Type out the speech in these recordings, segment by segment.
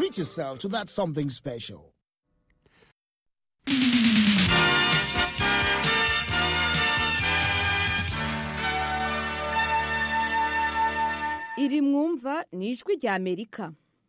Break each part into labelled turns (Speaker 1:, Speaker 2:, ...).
Speaker 1: treat yourself to that something special.
Speaker 2: iri mwumva ni ijwi rya amerika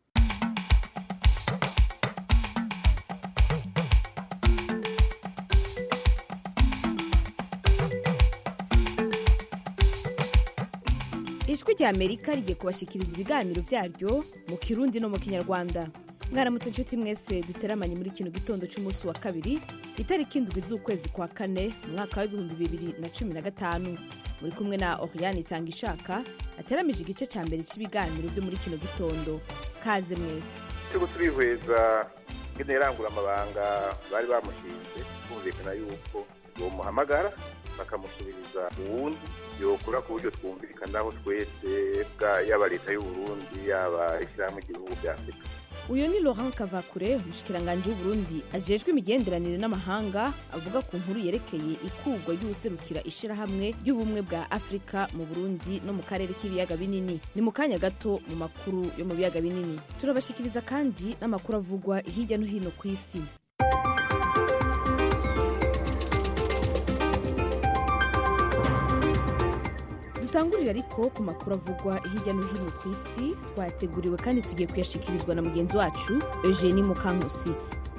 Speaker 2: ijwi rya amerika rigiye kubashyikiriza ibiganiro byaryo mu kirundi no mu kinyarwanda mwaramutse inshuti mwese duteramanye muri kino gitondo cy'umunsi wa kabiri itariki indwi z'ukwezi kwa kane mu mwaka w'ibihumbi bibiri na cumi na gatanu muri kumwe na oriane itanga ishaka ateramije igice cya mbere cy'ibiganiro byo muri kino gitondo kaze mwese
Speaker 3: turiko turihweza ingene yarangura amabanga bari bamushinze kumvikana yuko bomuhamagara bakamusubiriza uwundi yokora ku buryo twumvikanaho twese bwa yaba leta y'uburundi yaba ishyirahamwe igihugu bya afurika
Speaker 2: uyu ni laurent kavakure umushikiranganji w'uburundi ajejwe imigenderanire n'amahanga avuga ku nkuru yerekeye ikurwa ry'uwuserukira ishirahamwe ry'ubumwe bwa afurika mu burundi no mu karere k'ibiyaga binini ni mu kanya gato mu makuru yo mu biyaga binini turabashikiriza kandi n'amakuru avugwa hirya no hino ku isi dutangurire ariko ku makuru avugwa hirya no hino ku isi twateguriwe kandi tugiye kuyashikirizwa na mugenzi wacu eugenie mukankusi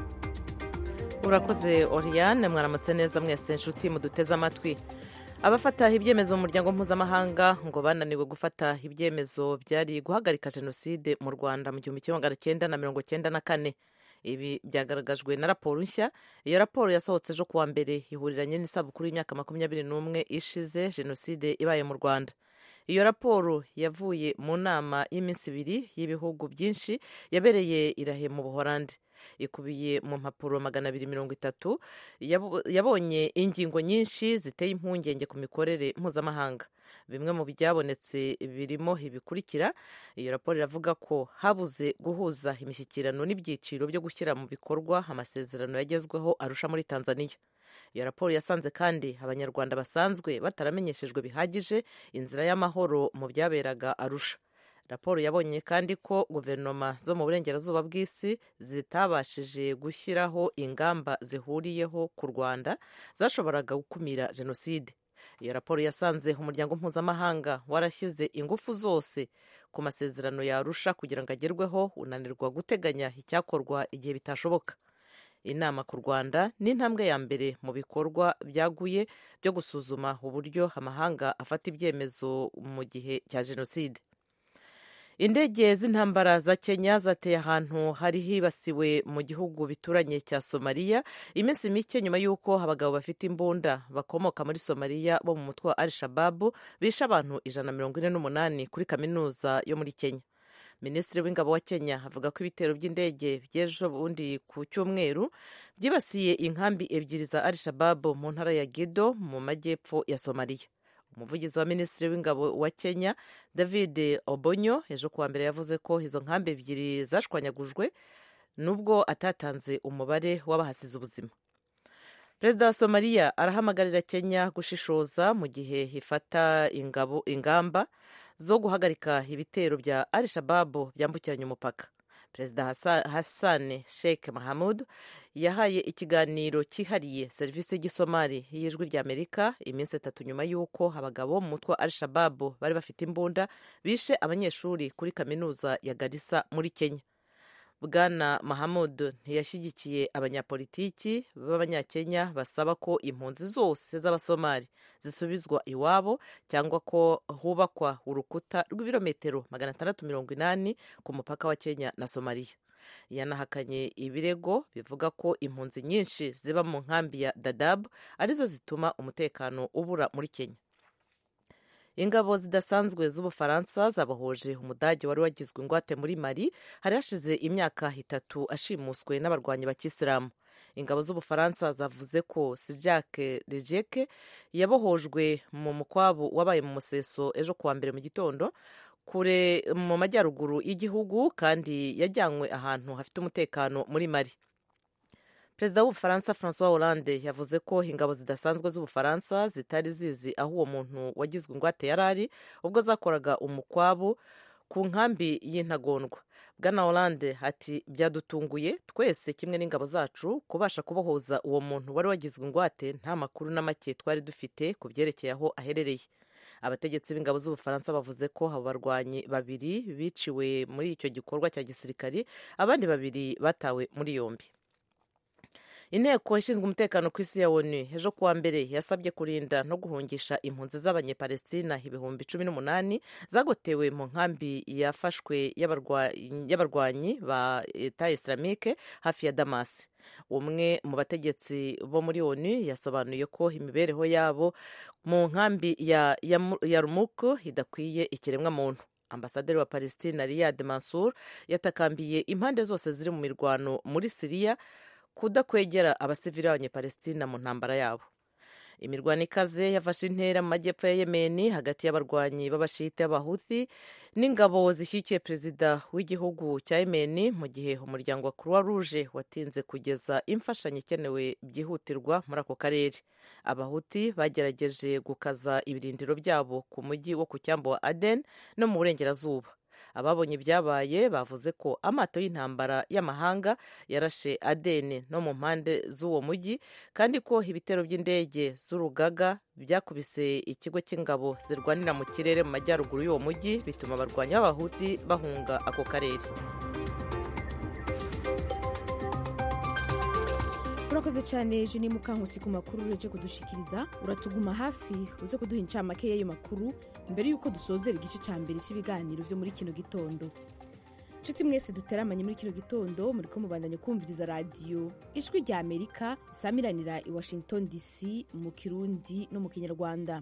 Speaker 4: urakoze oriane mwaramutse neza mwese inshuti muduteze amatwi abafata ibyemezo mu muryango mpuzamahanga ngo bananiwe gufata ibyemezo byari guhagarika jenoside mu rwanda mu gihumbi kimwe magana cyenda na mirongo cyenda na kane ibi byagaragajwe na raporo nshya iyo raporo yasohotse ejo kuwa mbere ihuriranye n'isabukuru y'imyaka makumyabiri n'umwe ishize jenoside ibaye mu rwanda iyo raporo yavuye mu nama y'iminsi ibiri y'ibihugu byinshi yabereye irahe mu buhorandi ikubiye mu mpapuro magana abiri mirongo itatu yabonye ingingo nyinshi ziteye impungenge ku mikorere mpuzamahanga bimwe mu byabonetse birimo ibikurikira iyo raporo iravuga ko habuze guhuza imishyikirano n'ibyiciro byo gushyira mu bikorwa amasezerano yagezweho arusha muri tanzania iyo raporo yasanze kandi abanyarwanda basanzwe bataramenyeshejwe bihagije inzira y'amahoro mu byaberaga arusha raporo yabonye kandi ko guverinoma zo mu burengerazuba bw'isi zitabashije gushyiraho ingamba zihuriyeho ku rwanda zashoboraga gukumira jenoside iyo raporo yasanze umuryango mpuzamahanga warashyize ingufu zose ku masezerano yarusha kugira ngo agerweho unanirwa guteganya icyakorwa igihe bitashoboka inama ku rwanda ni intambwe ya mbere mu bikorwa byaguye byo gusuzuma uburyo amahanga afata ibyemezo mu gihe cya jenoside indege z'intambara za kenya zateye ahantu hari hibasiwe mu gihugu bituranye cya somaliya iminsi mike nyuma y'uko abagabo bafite imbunda bakomoka muri somaliya bo mu mutwe wa al shababu bishe abantu ijana na mirongo ine n'umunani kuri kaminuza yo muri kenya minisitiri w'ingabo wa kenya avuga ko ibitero by'indege by'ejo bundi ku cyumweru byibasiye inkambi ebyiri za al shababu mu ntara ya gedo mu majyepfo ya somaliya umuvugizi wa minisitiri w'ingabo wa kenya david obonyo ejo kuwa mbere yavuze ko izo nkambi ebyiri zashwanyagujwe nubwo atatanze umubare w'abahasize ubuzima perezida wa somaliya arahamagarira kenya gushishoza mu gihe ifata ingabo ingamba zo guhagarika ibitero bya al shababu byambukiranya umupaka perezida hassan sheikh mahamud yahaye ikiganiro cyihariye serivisi y'igisomali y'ijwi ry'amerika iminsi itatu nyuma y'uko abagabo mu mutwe wa al shababu bari bafite imbunda bishe abanyeshuri kuri kaminuza ya garissa muri kenya bwana mahamud ntiyashyigikiye abanyapolitiki b'abanyakenya basaba ko impunzi zose z'abasomali zisubizwa iwabo cyangwa ko hubakwa urukuta rw'ibirometero magana atandatu mirongo inani ku mupaka wa kenya na somaliya yanahakanye ibirego bivuga ko impunzi nyinshi ziba mu nkambi ya dadabu arizo zituma umutekano ubura muri kenya ingabo zidasanzwe z'ubufaransa zabohoje umudage wari wagizwe ingwate muri mari hari hashize imyaka itatu ashimuswe n'abarwanyi ba kisilamu ingabo z'ubufaransa zavuze ko sijake rejeke yabohojwe mu mukwabu wabaye mu museso ejo kuwa mbere mu gitondo kure mu majyaruguru y'igihugu kandi yajyanywe ahantu hafite umutekano muri mari perezida w'ubufaransa francois hollande yavuze ko ingabo zidasanzwe z'ubufaransa zitari zizi aho uwo muntu wagizwe ingwate yari ari ubwo zakoraga umukwabu ku nkambi y'intagondwa bwana Hollande ati byadutunguye twese kimwe n'ingabo zacu kubasha kubohoza uwo muntu wari wagizwe ingwate nta makuru na make twari dufite ku byerekeye aho aherereye abategetsi b'ingabo z'ubufaransa bavuze ko abo barwanyi babiri biciwe muri icyo gikorwa cya gisirikari abandi babiri batawe muri yombi inteko ishinzwe umutekano ku isi ya onu ejo kuwa mbere yasabye kurinda no guhungisha impunzi z'abanyepalestina ibihumbi cumi n'umunani zagotewe mu nkambi yafashwe y'abarwanyi ba eta islamike hafi ya damasi umwe mu bategetsi bo muri onu yasobanuye ko imibereho yabo mu nkambi ya, ya, ya rumuku idakwiye ikiremwamuntu ambasaderi wa palestina riyad mansur yatakambiye impande zose ziri mu mirwano muri siriya kudakwegera abasivili b'abanyepalestina mu ntambara yabo imirwano ikaze yafashe intera mu majyepfo ya yemeni hagati y'abarwanyi b'abashite b'abahuthi n'ingabo zishyigikiye perezida w'igihugu cya yemeni mu gihe umuryango wa croix rouge watinze kugeza imfashanyo ikenewe byihutirwa muri ako karere abahuti bagerageje gukaza ibirindiro byabo ku mujyi wo ku cyambu wa aden no mu burengerazuba ababonye ibyabaye bavuze ko amato y'intambara y'amahanga yarashe adeni no mu mpande z'uwo mujyi kandi ko ibitero by'indege z'urugaga byakubise ikigo cy'ingabo zirwanira mu kirere mu majyaruguru y'uwo mujyi bituma abarwanyi b'abahuti bahunga ako karere
Speaker 2: urakoze cyane jini mukankusi ku makuru uje kudushikiriza uratuguma hafi uze kuduha incamake y'ayo makuru mbere y'uko dusozera igice cya mbere cy'ibiganiro byo muri kino gitondo nshuti mwese duteramanye muri kino gitondo muri ko mubandanya kumviriza radiyo ijwi rya amerika isamiranira i washington dc mu kirundi no mu kinyarwanda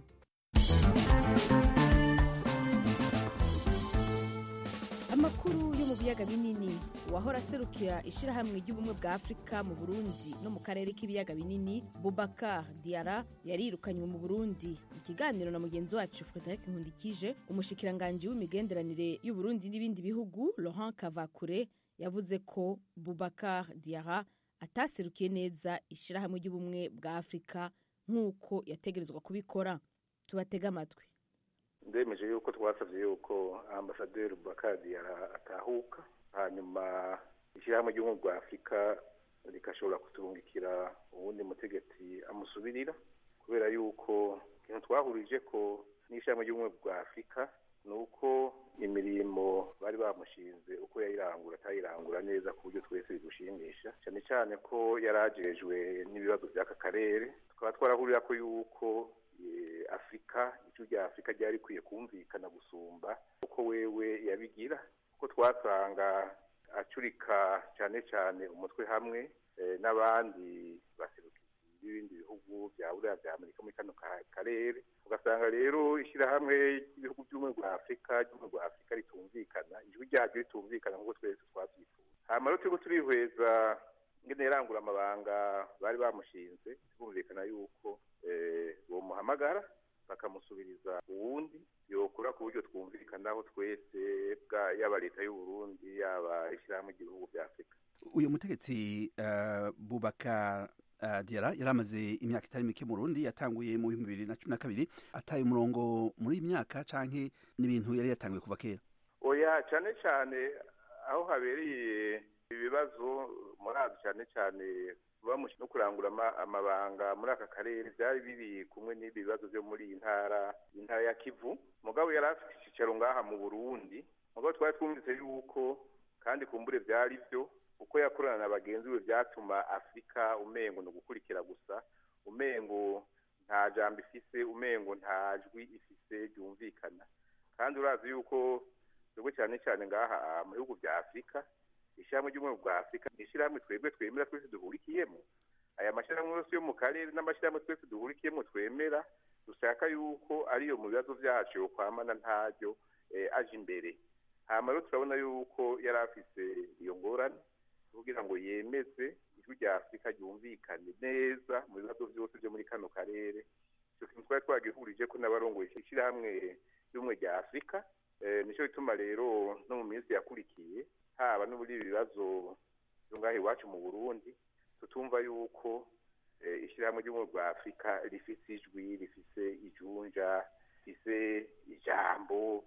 Speaker 2: amakuru yo mu biyaga binini uwahora aserukira ishyirahamwe ry'ubumwe bwa afurika mu burundi no mu karere k'ibiyaga binini bubakar diara yarirukanywe mu burundi ikiganiro na mugenzi wacu frederic nkundikije umushikiranganji w'imigenderanire y'uburundi n'ibindi bihugu laurent kavakure yavuze ko bubakar diara ataserukiye neza ishyirahamwe ry'ubumwe bwa afurika nk'uko yategerezwa kubikora tubatege amatwi
Speaker 3: ndemeje yuko twasabye yuko ambasaderi bakadi atahuka hanyuma ishyirahamwe ry'ubumwe bwa afurika rikashobora kuturungikira uwundi mutegetsi amusubirira kubera yuko ikintu twahurije ko n'ishyirahamwe ry'ubumwe bwa afurika ni uko imirimo bari bamushinze uko yayirangura atayirangura neza ku buryo twese bidushimisha cyane cyane ko yari agejejwe n'ibibazo by'aka karere tukaba twarahurira ko yuko afurika icyo rya afurika ryari rikwiye kumvikana gusumba uko wewe yabigira kuko twasanga acurika cyane cyane umutwe hamwe n'abandi baserukizi b'ibindi bihugu bya buriya bya amerika muri kano karere ugasanga rero ishyirahamwe ry'ibihugu by'ubumwe bwa afurika ry'ubumwe bwa afurika ritumvikana ijwi ryaryo ritumvikana nk'uko twese twabyifuza hanyuma rero turiko turihweza ngene yarangura amabanga bari bamushinze bumvikana yuko bomuhamagara bakamusubiriza uwundi yokora ku buryo twumvikanaho twese yaba leta y'uburundi yaba ishyirahamwe ry'ibihugu bya afurika
Speaker 5: uyu mutegetsi bubaka diara yari amaze imyaka itari mike mu rundi yatanguye mu bihumbi bibiri na cumi na kabiri ataye umurongo muri iyi myaka canke n'ibintu yari yatanguye kuva kera
Speaker 3: oya cyane cyane aho habereye ibibazo murazi cyane cyane no kurangura amabanga muri aka karere byari biri kumwe n'ibi bibazo byo muri iyi ntara intara ya kivu mugabo yari afite icyicaro ngaha mu burundi mugabo twari twumvise yuko kandi kumbure byari byo uko yakorana na bagenzi be byatuma afurika umengo ni ugukurikira gusa umengo nta jambo ifise umengo nta jwi ifise ryumvikana kandi urazi yuko twebwe cyane cyane ngaha mu bihugu bya afurika ishyirahamwe ry'ubumwe bwa afurika ni ishyirahamwe twebwe twemera twese duhurikiyemo aya mashyirahamwe yose yo mu karere n'amashyirahamwe twese duhurikiyemo twemera dushaka yuko ariyo mu bibazo byacu yokwamana ntaryo aje imbere hanyuma rero turabona yuko yari afise iyo ngorane kugira ngo yemeze ijwi rya afurika ryumvikane neza mu bibazo byose byo muri kano karere icyo kintu twari twagihurije ko n'abarongoye ishyirahamwe ry'ubumwe rya afurika nicyo bituma rero no mu minsi yakurikiye haba no muri ibi bibazo byo ngaho iwacu mu burundi tutumva yuko ishyirahamwe ry'ubumwe bwa afurika rifise ijwi rifise ijunja rifise ijambo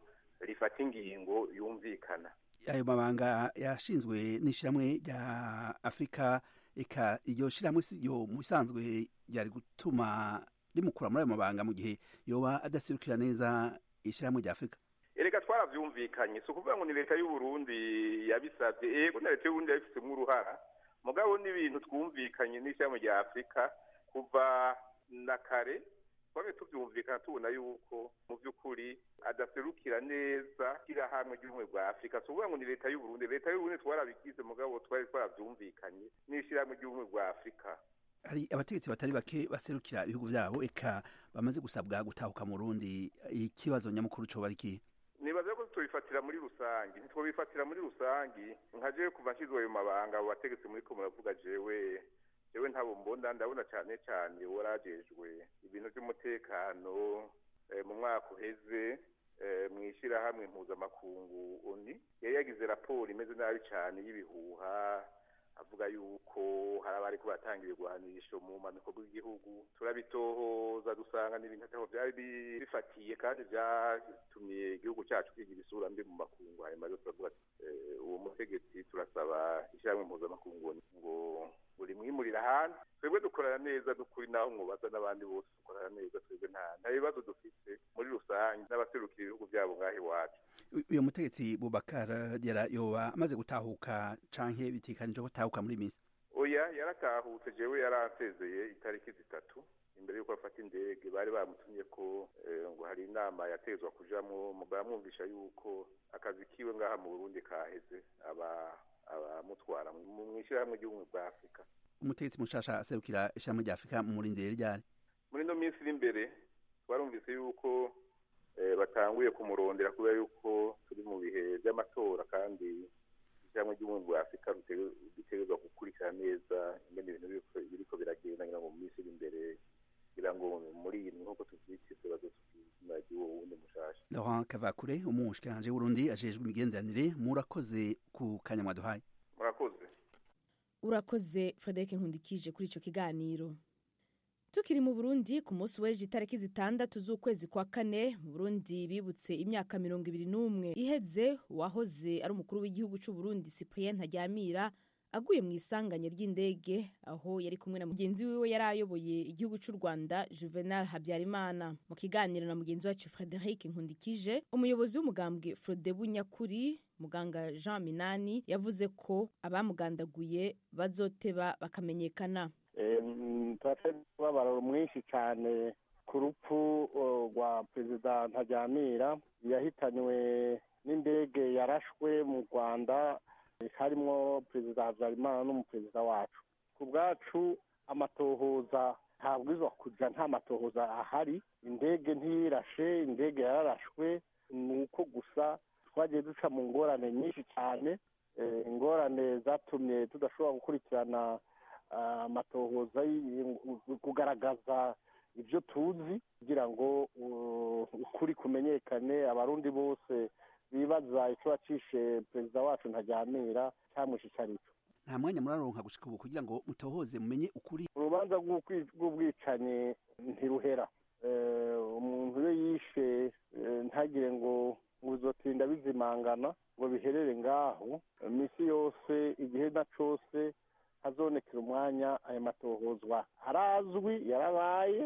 Speaker 3: rifata ingingo yumvikana
Speaker 5: ayo mabanga yashinzwe n'ishyirahamwe rya afurika eka iryo shyirahamwe si ryo mu bisanzwe ryari gutuma rimukura muri ayo mabanga mu gihe yoba adaserukira neza ishyirahamwe rya afurika
Speaker 3: erega twaravyumvikanye si ukuvuga ngo ni leta y'uburundi yabisavye ego na leta y'uburundi yabifitsemwo uruhara mugabo n'ibintu twumvikanye n'ishyirahamwe rya afurika kuva na kare twabe tuvyumvikana tubona yuko mu vy'ukuri adaserukira neza ishyirahamwe ry'ubumwe bwa afurika si ukuvuga ngo ni leta y'uburundi leta y'uburundi twarabigize mugabo twari twaravyumvikanye n'ishyirahamwe ry'ubumwe bwa afurika
Speaker 5: hari abategetsi batari bake baserukira ibihugu vyabo eka bamaze gusabwa gutahuka mu rundi ikibazo nyamukuru coba ari kihe
Speaker 3: nibaza ko tubifatira muri rusangi ntitwobifatira muri rusangi nka jewe kuva nshyizwe ayo mabanga abo bategetsi muriko muravuga jewe jewe ntabo mbona ndabona cane cane warajejwe ibintu vy'umutekano mu mwaka uheze mw'ishirahamwe mpuzamakungu oni yari yagize raporo imeze nabi cane y'ibihuha avuga yuko hari abariko batanga ibigwanisho mu manuko bw'igihugu turabitohoza dusanga n'ibintu ataho vyari bifatiye kandi vyatumye igihugu cacu kigira isura mbi mu makungu hanyuma rero turavuga uwo mutegetsi turasaba ishyirahamwe mpuzamakungu ngo buri mwimurira ahandi twebwe dukorana neza dukuri naho mwobaza n'abandi bose dukorana neza twebwe nta nta bibazo dufite muri rusange n'abaserukira ibihugu vyabo ngaho iwacu
Speaker 5: uyo mutegetsi bubakar diara yoba amaze gutahuka canke bitikanije ko atahuka muri misi
Speaker 3: oya yaratahutse jewe yaransezeye itariki zitatu imbere yuko afata indege bari bamutumye ko ngo hari inama yatezwa kujamwo baramwumvisha yuko akazi kiwe ngaha mu burundi kaheze aba abamutwara mu ishyirahamwe ry'ubumwe bwa afurika
Speaker 5: umutegetsi mushasha aserukira ishyirahamwe rya afurika mu murindire ryari
Speaker 3: muri ino minsi iri imbere twarumvise yuko batanguye kumurondera kubera yuko turi mu bihe by'amatora kandi ishyirahamwe ry'ubumwe bwa afurika ritegerezwa gukurikira neza ingene ibintu biriko biragenda ngira ngo mu minsi iri imbere kugira ngo muri iyi nk'uko tuvyiteze bazotubwira ry'uwo wundi mushasha
Speaker 5: laurent kavakure umushikiranje w'urundi ajejwe imigenderanire murakoze ku kanya mwaduhaye
Speaker 3: murakoze
Speaker 2: urakoze frederic nkundikije kuri ico kiganiro tukiri mu burundi ku munsi w'ejo itariki zitandatu z'ukwezi kwa kane mu burundi bibutse imyaka mirongo ibiri n'umwe iheze uwahoze ari umukuru w'igihugu c'uburundi cyprien ntaryamira aguye mu isanganya ry'indege aho yari kumwe na mugenzi wiwe yari ayoboye igihugu cy'u rwanda juvenal habyarimana mu kiganiro na mugenzi wacu frederic nkundikije umuyobozi w'umugambwe frodebu nyakuri muganga jean minani yavuze ko abamugandaguye bazoteba bakamenyekana
Speaker 6: turafite umubabaro mwinshi cyane ku rupfu rwa perezida ntaryamira yahitanywe n'indege yarashwe mu rwanda harimo perezida habyarimana n'umuperezida wacu ku bwacu amatohoza ntabwirizwa kujya nta matohoza ahari indege ntiyirashe indege yararashwe ni uko gusa twagiye duca mu ngorane nyinshi cyane ingorane zatumye tudashobora gukurikirana amatohoza kugaragaza ibyo tuzi kugira ngo ukuri kumenyekane abarundi bose bibaza icyo wacishe perezida wacu ntajyamira cyamwishe icyo ari cyo
Speaker 5: nta mwanya muraronka gushika ubu kugira ngo mutohoze mumenye ukuri
Speaker 6: urubanza rw'ubwicanyi ntiruhera umuntu iyo yishe ntagire ngo uzotinda bizimangana ngo biherere ngaho iminsi yose igihe na cyose hazonekera umwanya aya matohozwa arazwi yarabaye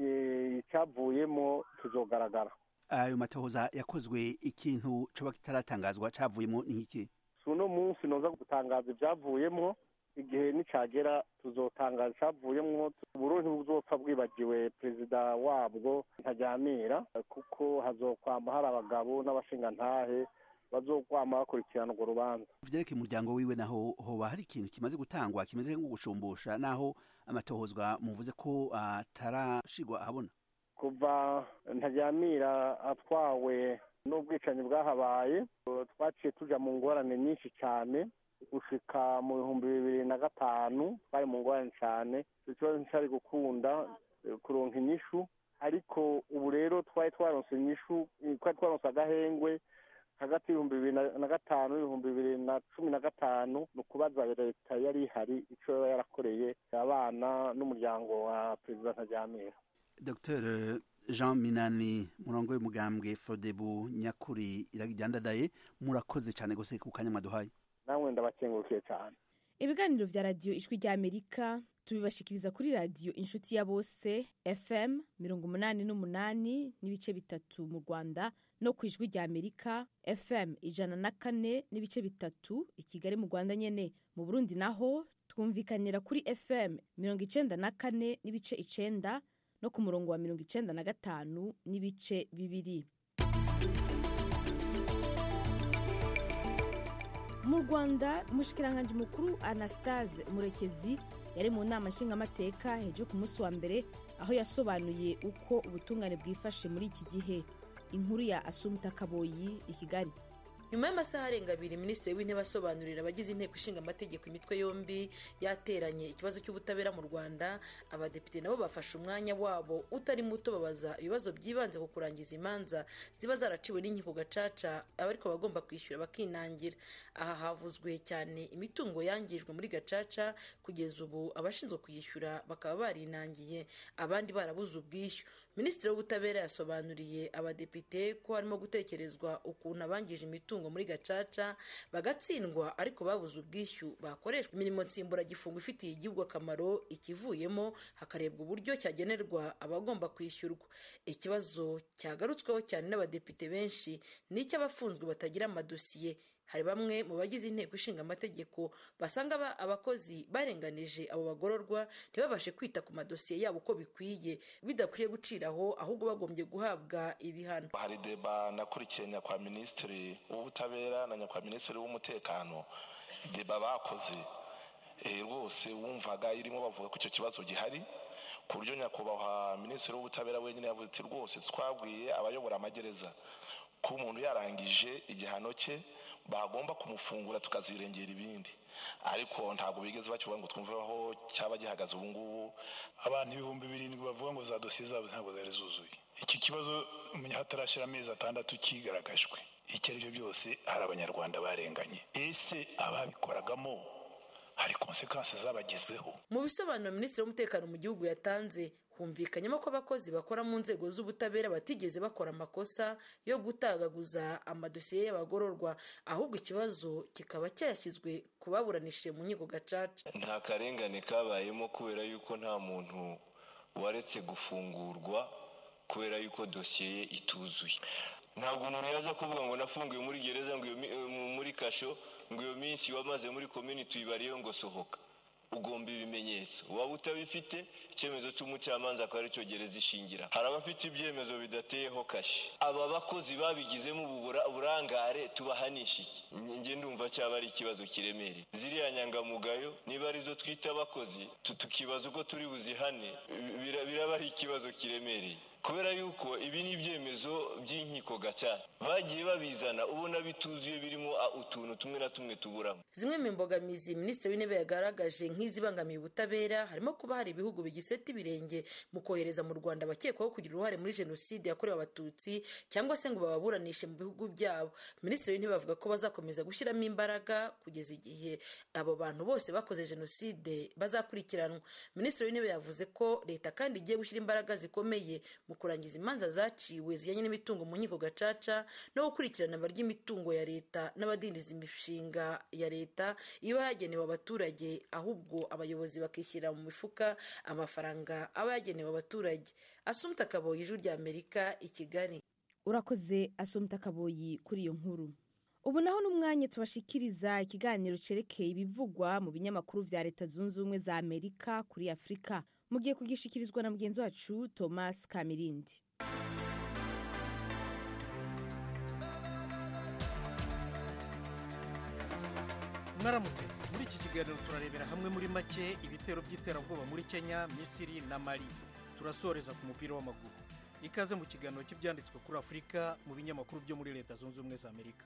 Speaker 6: icyavuyemo tuzogaragara
Speaker 5: ayo matohoza yakozwe ikintu coba kitaratangazwa cavuyemo n'iki
Speaker 6: si uno munsi noza gutangaza ibyavuyemo igihe nicagera tuzotangaza icyavuyemo uburundi buzopfa bwibagiwe perezida wabwo ntajyamira kuko hazokwama hari abagabo n'abashingantahe bazokwama bakurikirana urwo rubanza
Speaker 5: vyerekeye umuryango wiwe naho hoba hari ikintu kimaze gutangwa kimeze nko gushumbusha naho amatohozwa muvuze ko atarashigwa ahabona
Speaker 6: kuva ntaryamira atwawe n'ubwicanyi bwahabaye twaciye tuja mu ngorane nyinshi cyane gushika mu bihumbi bibiri na gatanu twari mu ngorane cyane icyo kibazo nticyari gukunda kuronka inyishu ariko ubu rero twari twaronse inyishu twari twaronse agahengwe hagati y'ibihumbi bibiri na gatanu n'ibihumbi bibiri na cumi na gatanu ni ukubaza leta yari ihari icyo yaba yarakoreye abana n'umuryango wa perezida ntajyamira
Speaker 5: dr jean minani murongo w'umugambwe fodebu nyakuri iragijyandadaye murakoze cyane gose ku kanya mwaduhaye
Speaker 6: namwe ndabakengurukiye cyane
Speaker 2: ibiganiro vya radiyo ijwi rya amerika tubibashikiriza kuri radiyo inshuti ya bose fm mirongo umunani n'umunani n'ibice bitatu mu rwanda no ku ijwi rya amerika fm ijana na kane n'ibice bitatu i kigali mu rwanda nyene mu burundi naho twumvikanira kuri fm mirongo icenda na kane n'ibice icenda no ku murongo wa mirongo icenda na gatanu n'ibice bibiri mu rwanda umushikiranganji mukuru anastase murekezi yari mu nama nshingamateka hejuru ku munsi wa mbere aho yasobanuye uko ubutungane bwifashe muri iki gihe inkuru ya asumta kaboyi i kigali
Speaker 7: nyuma y'amasaha arenga abiri minisitiri w'intebe asobanurira abagize inteko ishinga amategeko imitwe yombi yateranye ikibazo cy'ubutabera mu rwanda abadepite nabo bafashe umwanya wabo utari muto babaza ibibazo byibanze ku kurangiza imanza ziba zaraciwe n'inkiko gacaca abariko bagomba kwishyura bakinangira aha havuzwe cyane imitungo yangijwe muri gacaca kugeza ubu abashinzwe kuyishyura bakaba barinangiye abandi barabuze ubwishyu minisitiri w'ubutabera yasobanuriye abadepite ko harimo gutekerezwa ukuntu abangije imitungo muri gacaca bagatsindwa ariko babuze ubwishyu bakoreshwa imirimo nsimburagifungo ifitiye igihugu akamaro ikivuyemo hakarebwa uburyo cyagenerwa abagomba kwishyurwa ikibazo cyagarutsweho cyane n'abadepite benshi ni icy'abafunzwe batagira amadosiye hari bamwe mu bagize inteko ishinga amategeko basanga abakozi barenganije abo bagororwa ntibabashe kwita ku madosiye yabo uko bikwiye bidakwiye guciraho ahubwo bagombye guhabwa ibihano
Speaker 8: hari deba nakurikiye nyakwa minisitiri w'ubutabera na nyakwa minisitiri w'umutekano deba bakoze rwose wumvaga irimo bavuga ko icyo kibazo gihari ku buryo nyakubahwa minisitiri w'ubutabera wenyine yavuze ati rwose twabwiye abayobora amagereza ko umuntu yarangije igihano cye bagomba kumufungura tukazirengera ibindi ariko ntabwo bigeze bakivuga ngo twumve aho cyaba gihagaze ubu ngubu
Speaker 9: abantu ibihumbi birindwi bavuga ngo za dosiye zabo ntabwo zari zuzuye iki kibazo hatarashyira amezi atandatu kigaragajwe icyo ari byo byose hari abanyarwanda barenganye ese ababikoragamo hari konsekansi zabagezeho
Speaker 7: mu bisobanuro minisitiri w'umutekano mu gihugu yatanze humvikanyemo ko abakozi bakora mu nzego z'ubutabera batigeze bakora amakosa yo gutagaguza amadosiye y'abagororwa ahubwo ikibazo kikaba cyashyizwe ku baburanishije mu nkiko gacaca
Speaker 10: nta karengane kabayemo kubera yuko nta muntu waretse gufungurwa kubera yuko dosiye ye ituzuye ntabwo umuntu yaza kuvuga ngo nafungiwe muri gereza ngo muri kasho ngo iyo minsi wamaze muri komini tuyibariyeho ngo sohoka ugomba ibimenyetso waba utabifite icyemezo cy'umucamanza akaba aricyo gereza ishingira hari abafite ibyemezo bidateyeho kashi aba bakozi babigizemo uburangare tubahanisha iki njye ndumva cyaba ari ikibazo kiremereye ziriya nyangamugayo niba arizo twita abakozi tukibaza uko turi buzihane biraba ari ikibazo kiremereye kubera yuko ibi ni ibyemezo by'inkiko gacaca bagiye babizana ubona bituzuye birimo utuntu tumwe na tumwe tuburamo
Speaker 7: zimwe mu mbogamizi minisitiri w'intebe yagaragaje nk'izibangamiye ubutabera harimo kuba hari ibihugu bigiseta ibirenge mu kohereza mu rwanda abakekwaho kugira uruhare muri jenoside yakorewe abatutsi cyangwa se ngo bababuranishe mu bihugu byabo minisitiri w'intebe avuga ko bazakomeza gushyiramo imbaraga kugeza igihe abo bantu bose bakoze jenoside bazakurikiranwa minisitiri w'intebe yavuze ko leta kandi igiye gushyira imbaraga zikomeye mu kurangiza imanza zaciwe zijyanye n'imitungo mu nkiko gacaca no gukurikirana ry'imitungo ya leta n'abadindiza imishinga ya leta iba yagenewe abaturage ahubwo abayobozi bakishyira mu mifuka amafaranga aba yagenewe abaturage asumta kaboyi ijwi rya amerika i kigali
Speaker 2: urakoze asumta kaboyi kuri iyo nkuru ubu naho n'umwanya tubashikiriza ikiganiro cyerekeye ibivugwa mu binyamakuru vya leta zunze ubumwe za amerika kuri afurika mugiye kugishikirizwa na mugenzi wacu thomas kamirindi
Speaker 11: mwaramutse muri iki kiganiro turarebera hamwe muri make ibitero by'iterabwoba muri kenya misiri na mali turasoreza ku mupira w'amaguru ikaze mu kiganiro cy'ibyanditswe kuri afurika mu binyamakuru byo muri leta zunze ubumwe za amerika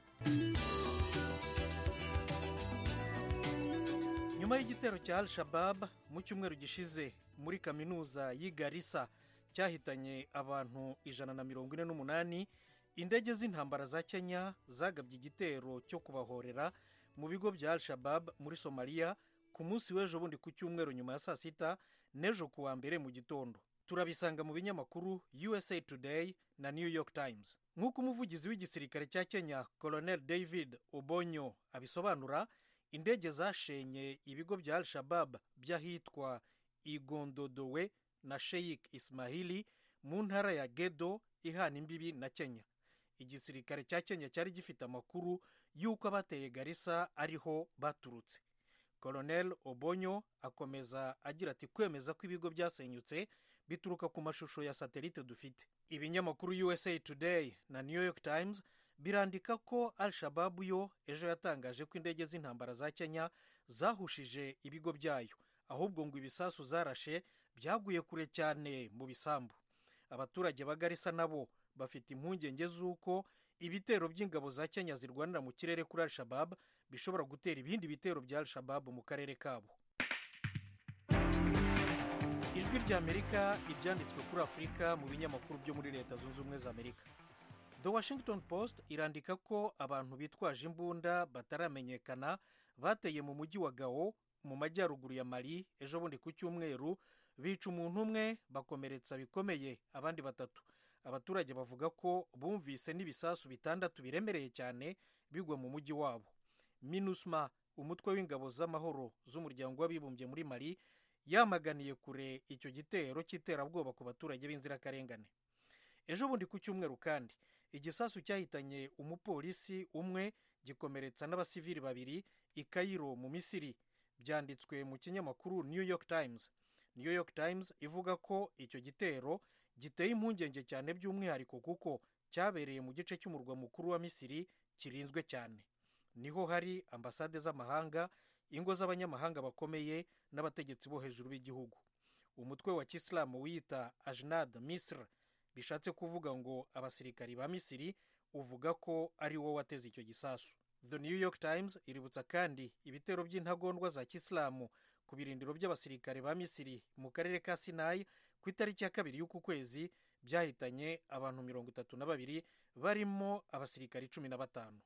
Speaker 11: nyuma y'igitero cya al shabab mu cyumweru gishize muri kaminuza y'i garisa cyahitanye abantu ijana na mirongo ine n'umunani indege z'intambara za kenya zagabye igitero cyo kubahorera mu bigo bya al shabab muri somaliya ku munsi w'ejo bundi ku cyumweru nyuma ya saa sita n'ejo ku wa mbere mu gitondo turabisanga mu binyamakuru usa today na new york times nk'uko umuvugizi w'igisirikare cya kenya colonel david obonyo abisobanura indege zashenye ibigo bya al shabab by'ahitwa igondodowe na sheikh ismahili mu ntara ya gedo ihana imbibi na kenya igisirikare cya kenya cyari gifite amakuru y'uko abateye garisa ariho baturutse colonel obonyo akomeza agira ati kwemeza ko ibigo byasenyutse bituruka ku mashusho ya satelite dufite ibinyamakuru usa today na new york times birandika ko al shababu yo ejo yatangaje ko indege z'intambara za kenya zahushije ibigo byayo ahubwo ngo ibisasu zarashe byaguye kure cyane mu bisambu abaturage ba garisa nabo bafite impungenge z'uko ibitero by'ingabo za kenya zirwanira mu kirere kuri al shabab bishobora gutera ibindi bitero bya al shabab mu karere kabo ijwi ry'amerika ibyanditswe kuri afurika mu binyamakuru byo muri leta zunze ubumwe za amerika the washington post irandika ko abantu bitwaje imbunda bataramenyekana bateye mu mujyi wa gawo mu majyaruguru ya mali ejo bundi ku cyumweru bica umuntu umwe bakomeretsa bikomeye abandi batatu abaturage bavuga ko bumvise n'ibisasu bitandatu biremereye cyane bigwa mu mujyi wabo minusma umutwe w'ingabo z'amahoro z'umuryango w'abibumbye muri mali yamaganiye kure icyo gitero cy'iterabwoba ku baturage b'inzirakarengane ejo bundi ku cyumweru kandi igisasu cyahitanye umupolisi umwe gikomeretsa n'abasivili babiri i kayiro mu misiri byanditswe mu kinyamakuru new york times new york times ivuga ko icyo gitero giteye impungenge cyane by'umwihariko kuko cyabereye mu gice cy'umurwa mukuru wa misiri kirinzwe cyane niho hari ambasade z'amahanga ingo z'abanyamahanga bakomeye n'abategetsi bo hejuru b'igihugu umutwe wa kisilamu wiyita ajnad misr bishatse kuvuga ngo abasirikari ba misiri uvuga ko ari wo wateze icyo gisasu the new york times iributsa kandi ibitero by'intagondwa za kisilamu ku birindiro by'abasirikare ba misiri mu karere ka sinayi ku itariki ya kabiri y'uku kwezi byahitanye abantu mirongo itatu na babiri barimo abasirikari cumi na batanu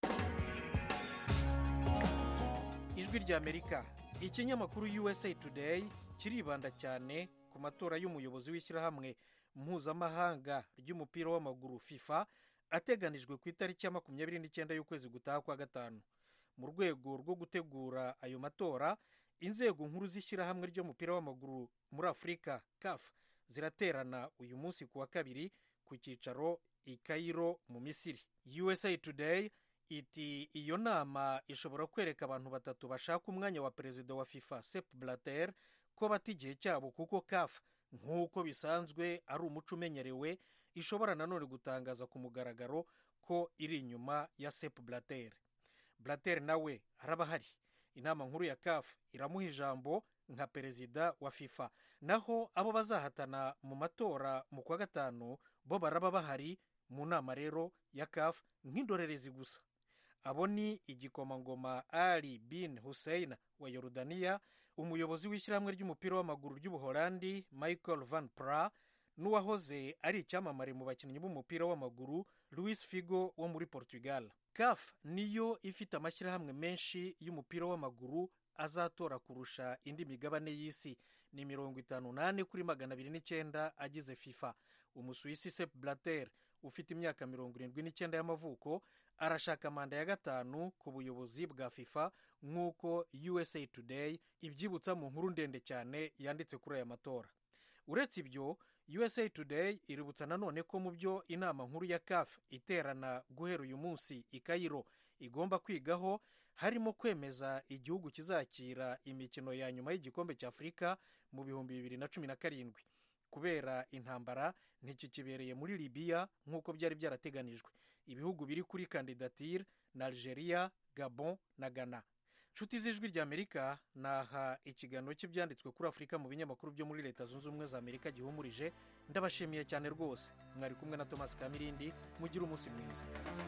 Speaker 11: ijwi ry'amerika ikinyamakuru usa today kiribanda cyane ku matora y'umuyobozi w'ishyirahamwe mpuzamahanga ry'umupira w'amaguru fifa ateganijwe ku itariki ya makumyabiri n'icyenda y'ukwezi gutaha kwa gatanu mu rwego rwo gutegura ayo matora inzego nkuru z'ishyirahamwe ry'umupira w'amaguru muri afurika caf ziraterana uyu munsi ku wa kabiri ku cyicaro i kayiro mu misiri usa today iti iyo nama ishobora kwereka abantu batatu bashaka umwanya wa perezida wa fifa sep blater ko bata igihe cyabo kuko caf nk'uko bisanzwe ari umuco umenyerewe ishobora nanone gutangaza ku mugaragaro ko iri inyuma ya sep blater blater nawe araba ahari inama nkuru ya caf iramuha ijambo nka perezida wa fifa naho abo bazahatana mu matora mu kwa gatanu bo baraba bahari mu nama rero ya caf nk'indorerezi gusa abo ni igikomangoma ali bin hussein wa yorudaniya umuyobozi w'ishyirahamwe ry'umupira w'amaguru ry'ubuholandi michael van pra n'uwahoze ari icyamamare mu bakinnyi b'umupira w'amaguru louis figo wo muri portugal caf niyo ifite amashyirahamwe menshi y'umupira w'amaguru azatora kurusha indi migabane y'isi ni mirongo itanu n'ane kuri magana abiri n'icyenda agize fifa umusuwisi sep blater ufite imyaka mirongo irindwi n'icyenda y'amavuko arashaka manda ya gatanu ku buyobozi bwa fifa nk'uko usa today ibyibutsa mu nkuru ndende cyane yanditse kuri aya matora uretse ibyo usa today iributsa nanone ko mu byo inama nkuru ya caf iterana guhera uyu munsi i kayiro igomba kwigaho harimo kwemeza igihugu kizakira imikino ya nyuma y'igikombe cya afurika mu bihumbi bibiri na cumi na karindwi kubera intambara ntikikibereye muri libiya nk'uko byari byarateganijwe ibihugu biri kuri kandidatire na algeria gabon na ghana nshuti z'ijwi ry'amerika naha ikiganiro cy'ibyanditswe kuri afurika mu binyamakuru byo muri leta zunze ubumwe za amerika gihumurije ndabashimiye cyane rwose mwari kumwe na thomas kamirindi mugire umunsi mwiza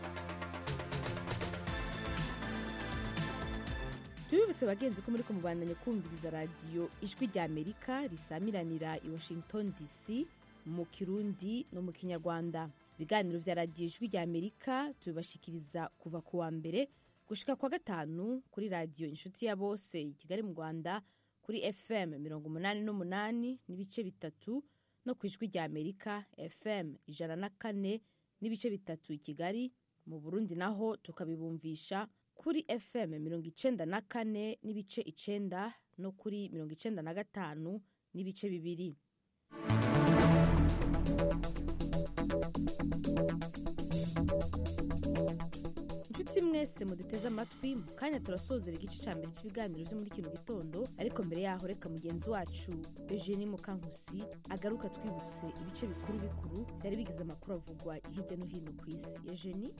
Speaker 2: tubibutse bagenzi ko muri kumubandanya kumviriza radiyo ijwi ry'amerika risamiranira i washington dc mu kirundi no mu kinyarwanda ibiganiro vya radiyo ijwi ry'amerika tubibashikiriza kuva ku wa mbere gushika kwa gatanu kuri radiyo inshuti ya bose i kigali mu rwanda kuri fm mirongo umunani n'umunani n'ibice bitatu no ku ijwi rya amerika fm ijana na kane n'ibice bitatu i kigali mu burundi naho tukabibumvisha kuri fm mirongo icenda na kane n'ibice icenda no kuri mirongo icenda na gatanu n'ibice bibiri inshuti mwese muduteze amatwi mu kanya turasozera igice cya mbere cy'ibiganiro byo muri kino gitondo ariko mbere yaho reka mugenzi wacu eugenie mukankusi agaruka twibutse ibice bikuru bikuru byari bigize amakuru avugwa hirya no hino ku isi eugenie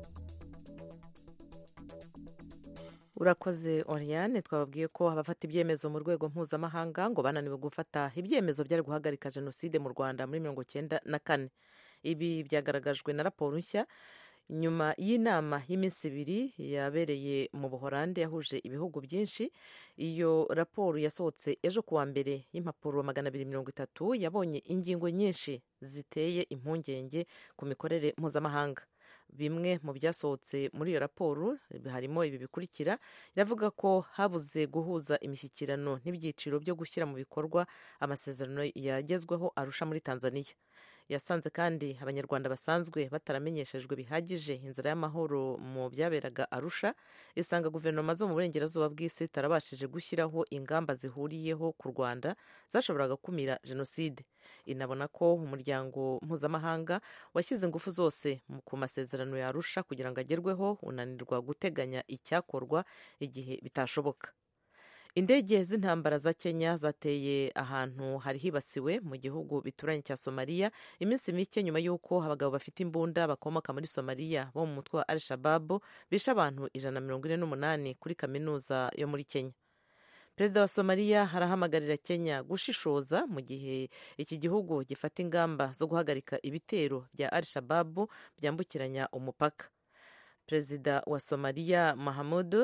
Speaker 4: urakoze oriane twababwiye ko abafata ibyemezo mu rwego mpuzamahanga ngo bananiwe gufata ibyemezo byari guhagarika jenoside mu rwanda muri mirongo cyenda na kane ibi byagaragajwe na raporo nshya nyuma y'inama y'iminsi ibiri yabereye mu buhorande yahuje ibihugu byinshi iyo raporo yasohotse ejo kuwa mbere y'impapuro magana abiri mirongo itatu yabonye ingingo nyinshi ziteye impungenge ku mikorere mpuzamahanga bimwe mu byasohotse muri iyo raporo harimo ibi bikurikira iravuga ko habuze guhuza imishyikirano n'ibyiciro byo gushyira mu bikorwa amasezerano yagezweho arusha muri tanzania yasanze kandi abanyarwanda basanzwe bataramenyeshejwe bihagije inzira y'amahoro mu byaberaga arusha isanga guverinoma zo mu burengerazuba bw'isi zitarabashije gushyiraho ingamba zihuriyeho ku rwanda zashoboraga gukumira jenoside inabona ko umuryango mpuzamahanga washyize ingufu zose ku masezerano yarusha kugira ngo agerweho unanirwa guteganya icyakorwa igihe bitashoboka indege z'intambara za kenya zateye ahantu hari hibasiwe mu gihugu bituranye cya somaliya iminsi mike nyuma y'uko abagabo bafite imbunda bakomoka muri somaliya bo mu mutwe wa al shababu bishe abantu ijana na mirongo ine n'umunani kuri kaminuza yo muri kenya perezida wa somaliya arahamagarira kenya gushishoza mu gihe iki gihugu gifata ingamba zo guhagarika ibitero bya al shababu byambukiranya umupaka perezida wa somaliya mahamudu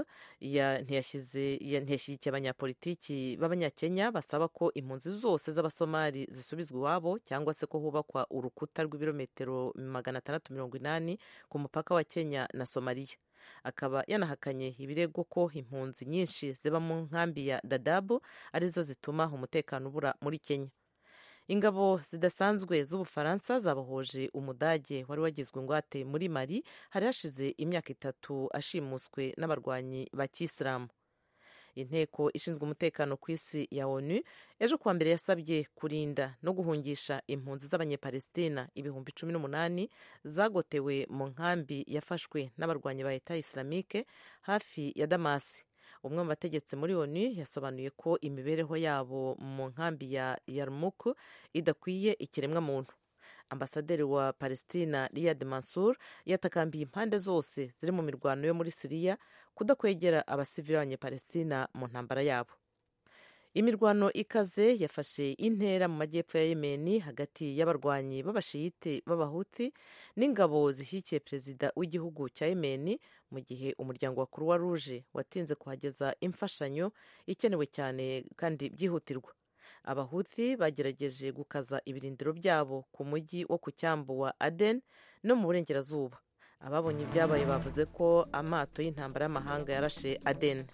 Speaker 4: ntiyashyigikiye abanyapolitiki b'abanyakenya basaba ko impunzi zose z'abasomali zisubizwa iwabo cyangwa se ko hubakwa urukuta rw'ibirometero magana atandatu mirongo inani ku mupaka wa kenya na somaliya akaba yanahakanye ibirego ko impunzi nyinshi ziba mu nkambi ya dadabu arizo zituma umutekano ubura muri kenya ingabo zidasanzwe z'ubufaransa zabohoje umudage wari wagizwe ingwate muri mari hari hashize imyaka itatu ashimuswe n'abarwanyi ba kisilamu inteko ishinzwe umutekano ku isi ya onu ejo kuwa mbere yasabye kurinda no guhungisha impunzi z'abanyepalestina ibihumbi cumi n'umunani zagotewe mu nkambi yafashwe n'abarwanyi ba leta islamike hafi ya damasi umwe mu bategetsi muri onu yasobanuye ko imibereho yabo mu nkambi ya yarmuku idakwiye ikiremwamuntu ambasaderi wa palestina riyad mansur yatakambiye impande zose ziri mu mirwano yo muri siriya kudakwegera abasivili b'abanyepalestina mu ntambara yabo imirwano ikaze yafashe intera mu majyepfo ya yemeni hagati y'abarwanyi b'abashiyite b'abahuti n'ingabo zishyigikiye perezida w'igihugu cya yemeni mu gihe umuryango wa croix rouge watinze kuhageza imfashanyo ikenewe cyane kandi byihutirwa abahuthi bagerageje gukaza ibirindiro byabo ku mujyi wo ku cyambu wa aden no mu burengerazuba ababonye ibyabaye bavuze ko amato y'intambara y'amahanga yarashe aden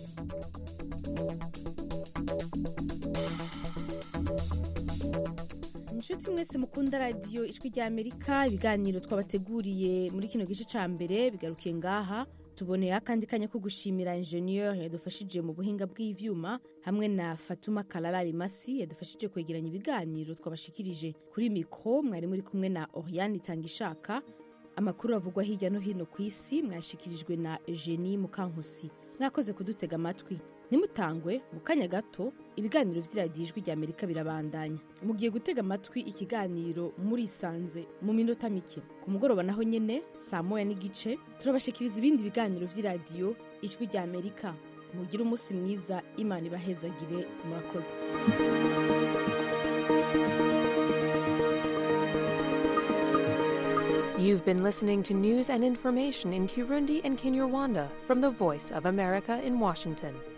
Speaker 2: inshuti mwese mukunda radiyo ijwi rya amerika ibiganiro twabateguriye muri kino gice cya mbere bigarukiye ngaha tuboneye akandi kanya ko gushimira injeniyeri yadufashije mu buhinga bw'ibyuma hamwe na fatuma kararari masi yadufashije kwegeranya ibiganiro twabashikirije kuri mikoro mwari muri kumwe na oriyani itanga ishaka amakuru avugwa hirya no hino ku isi mwashikirijwe na eugenie mukankusi mwakoze kudutega amatwi ntimutangwe mu kanya gato ibiganiro by'iradiyo ijwi rya amerika birabandanya mugiye gutega amatwi ikiganiro murisanze mu minota mike ku mugoroba naho nyine saa moya n'igice turabashikiriza ibindi biganiro by'iradiyo ijwi rya amerika mugire umunsi mwiza imana ibahezagire murakoze
Speaker 12: You've been listening to news and information in Kirundi and Kinyarwanda from the Voice of America in Washington.